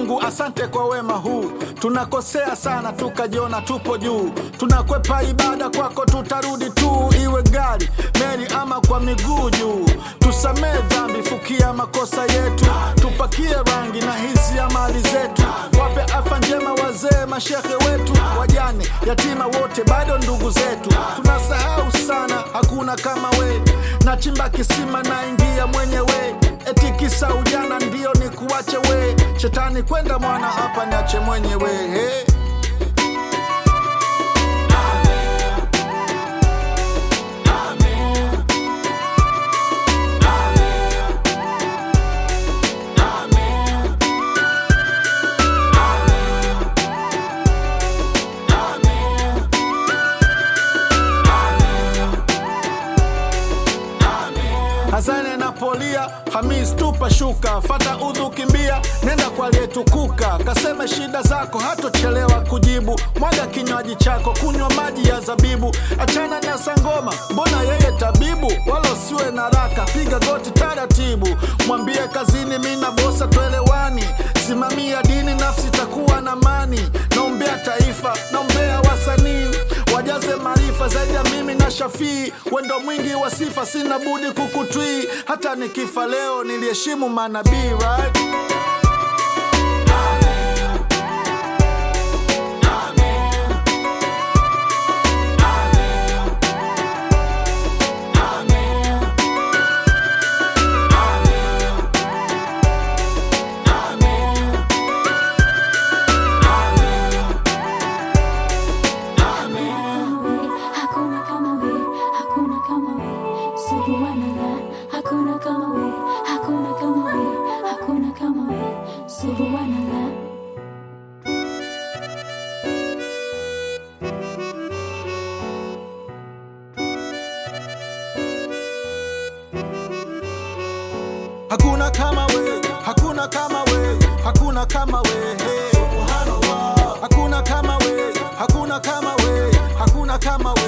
Mungu asante kwa wema huu. Tunakosea sana tukajiona tupo juu, tunakwepa ibada kwako, tutarudi tu, iwe gari, meli ama kwa miguu juu. Tusamee dhambi, fukia makosa yetu, tupakie rangi na hizi ya mali zetu, wape afya njema wazee, mashehe wetu, wajane, yatima wote bado ndugu zetu. Tunasahau sana, hakuna kama we, nachimba kisima naingia mwenyewe eti kisa ujana ndio ni kuache we shetani kwenda mwana hapa niache mwenyewe hey. Hasani napolia, Hamis tupa shuka, fata udhu kimbia, nenda kwa aliyetukuka, kaseme shida zako, hatochelewa kujibu. Mwaga kinywaji chako, kunywa maji ya zabibu, achana na sangoma, mbona yeye tabibu? Wala usiwe na raka, piga goti taratibu, mwambie kazini, mi na bosa twelewani, simamia dini, nafsi takuwa na mani. Naombea taifa, naombea wasanii wajaze maarifa zaidi ya mimi na Shafii, wendo mwingi wa sifa, sina budi kukutwii. Hata nikifa leo niliheshimu manabii right? Hakuna kama we, hakuna kama we, subhanallah. Hakuna kama we, hakuna kama we, hakuna kama we, subhanallah. Hakuna kama we, hakuna kama we, hakuna kama we. Hey. Hakuna kama we, hakuna kama we, hakuna kama we.